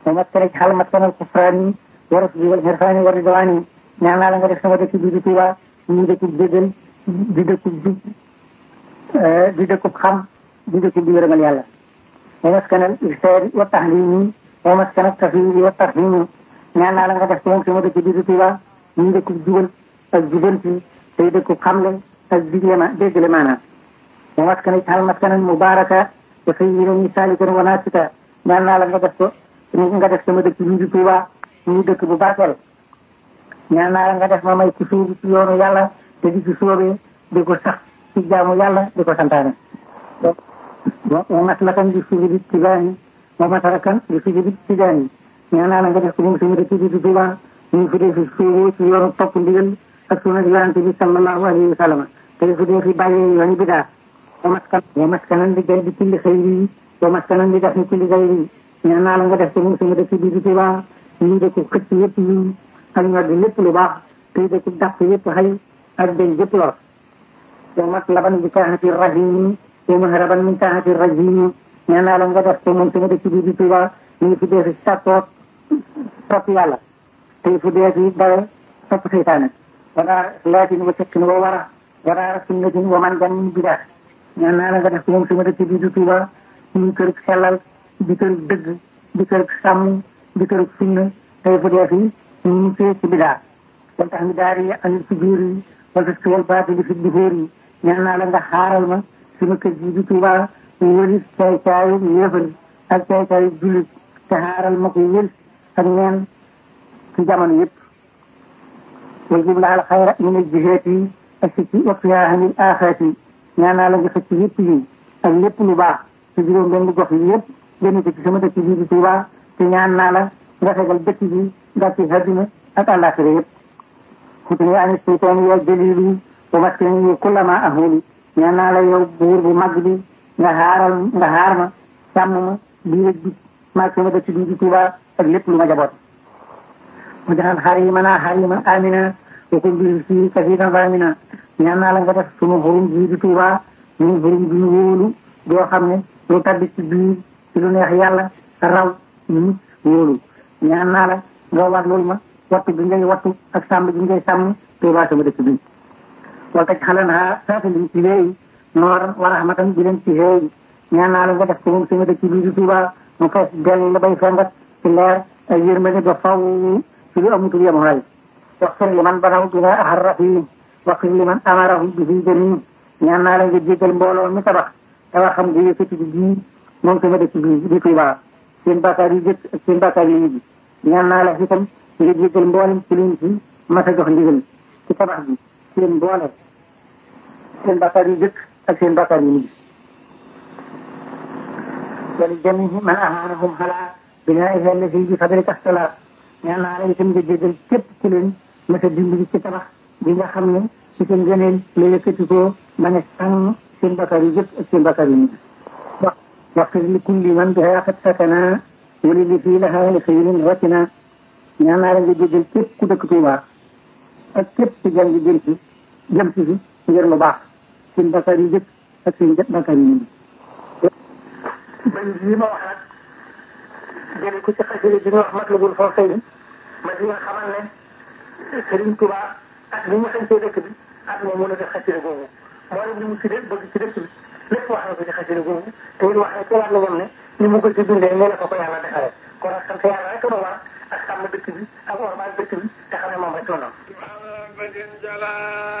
wa maskana xal maskanal kufraani wa rusdi wal xirfaani wa ridwaani ñaan naa la nga def sama dëkk bii di Tuuba ñu dëkkub déggal di dëkkub jub di dëkkub xam di dëkkub di yërëmal yàlla wa maskanal irsaadi wa tahlimi wa maskanal tafwidi wa tarhimi ñaan naa la nga def moom sama dëkk bii di Tuuba ñu dëkkub jubal ak jubanti tey dëkkub xamle ak digle ma déggale maanaam wa maskana xal maskanan mubaraka wa sayyidan ni salikan wa nasika ñaan naa la nga def ko nga def sama dëkk bii di Tuuba ñu dëkk bu barkeel ñaan naa la nga def ma may ci suubi ci yoonu yàlla te di ci soobee di ko sax ci jaamu yàlla di ko santaane wa maslakan di subi di tijaani wa masarakan di subi di tijaani ñaan naa la nga def ko moom sama dëkk bi di Tuuba ñu fi dee fi suubu ci yoonu topp ndigal ak sunna yonente bi sallallahu alayhi wa sallam te fi dee fi bàyyee yooni bidaa wa maskan wa maskanan di gën di kulli xayri wa maskanan di def ni kulli xayri ñaan naa la nga def ko moom sama dëkk bi di Tuuba ñu dëkk xëcc yëpp yi ak ñor di lépp lu baax tey dëkk dàq yëpp xëy ak dañ yëpp lor wa matlaban bi taahati rahimi wa mahraban min taahati rajimi ñaan naa la nga def ko moom sama dëkk bi di Tuuba ñu fi dee fi sàkkoot topp yàlla tey fu dee fi dawe topp seytaane wala laatin wa cekkin wa wara wala sunnatin wa man gan min bidaa ñaan naa la nga def ko moom sama dëkk bi di Tuuba ñu kër sellal di kër dëgg di kër sàmm di kër sunna tey fu dee fi ñu fee ci bidaa wal tax mi daari yi anil si biir yi wal tas ki wal baatili fi duhóor yi ñaan naa la nga xaaral ma sama kër gi di Tuuba wëlis caay caayu yéefar ak caay caayu jullit te xaaral ma ko wël ak neen ci jamono yëpp wal jub laal xayra min al jihaat yi ak si ci waqtihaa anil aaxaat yi ñaan naa la nga xëcc yëpp yi ak lépp lu baax ci juróom benn gox yi yëpp génn ko ci sama dëkk bii di Tuuba te ñaan naa la nga fegal dëkk bi gàcce àddina ak àllaaxira yëpp xutni ani seytaani ya jaliili wa maskani kullama ahuli ñaan naa la yow buur bu mag bi nga xaaral nga xaar ma sàmm ma bii ak bi maag sama dëkk bii di Tuuba ak lépp lu ma jaboot mu jaxal xarimana xarima amina wa kun bil fii kasiran ramina ñaan naa la nga def sunu xurum bii di Tuuba ñun xurum bi ñu wóolu doo xam ne lu tabbi ci biir ci lu neex yàlla raw ñu wóolu ñaan naa la nga war loolu ma wattu bi ngay wattu ak sàmm bi ngay sàmm Tuuba sama dëkk bi wala taj xalan ha saafili ci léegi noor wa rahmatan bi leen ci xeeyi ñaan naa la nga def ko moom sama dëkk bii di Tuuba mu fees dell la bay fengat ci leer ak yërmande ba faw ci lu amutul yem xay waxfir li man banaw bina ahar rahim waxfir li man amarahum bi fi jamii ñaan naa la nga jéggal mbooloo mi tabax tabax xam nga yëkkati bi bii moom sama dëkk bii di Tuuba seen bàkkaar yi jëkk ak seen bàkkaar yi mujj ñaan naa la itam nga jéggal mboolem ci liñ ci mas a jox ndigal ci tabax bi seen mboole seen bàkkaar yi jëkk ak seen bàkkaar yi mujj wali jamihi man ahanahum xalaa binaiha allati bi fadlika salaat ñaan naa la itam nga jéggal képp ku leen mas a dimbali ci tabax bi nga xam ne ci seen gëneel la yëkkati ko ma ne sànn seen bàkkaar yi jëkk ak seen bàkkaar yi mujj waxfir li kulli man biha qad sakana wali li fii laha li xëyrin ratina ñaan naa la nga jéggal képp ku dëkk Tuuba ak képp ku jàng jëm ci jëm ci fi ngir lu baax seen bakkaar yi jëkk ak seen bakkaar yi mujj bañ yi ma wax nag jële ko ci xasida bi ñu wax Matlabul Fawzayni ma di nga xamal ne Sëriñ Tuuba ak li ñu xañtee dëkk bi ak moom mën a def xasida googu moo leen li mu si bëgg ci dëkk bi lépp wax na ko ci xasida googu te it wax na ci waat la ñoom ne ni mu ko ci dundee nee na ko ko yàlla defale kon nag sant yàlla rek ma war ak sàmm dëkk bi ak ormaal dëkk bi te xam ne moom rek la noonu